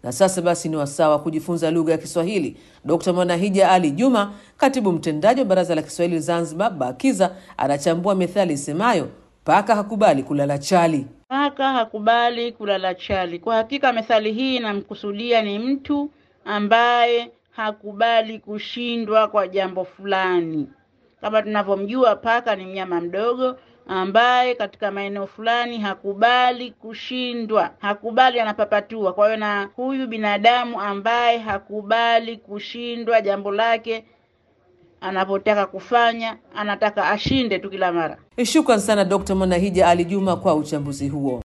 Na sasa basi ni wasaa wa kujifunza lugha ya Kiswahili. Dkt Mwanahija Ali Juma, katibu mtendaji wa Baraza la Kiswahili Zanzibar BAKIZA, anachambua methali isemayo paka hakubali kulala chali. Paka hakubali kulala chali. Kwa hakika methali hii inamkusudia ni mtu ambaye hakubali kushindwa kwa jambo fulani. Kama tunavyomjua, paka ni mnyama mdogo ambaye katika maeneo fulani hakubali kushindwa, hakubali, anapapatua. Kwa hiyo na huyu binadamu ambaye hakubali kushindwa jambo lake anapotaka kufanya, anataka ashinde tu kila mara. Shukran sana Dkt Mwanahija Ali Juma kwa uchambuzi huo.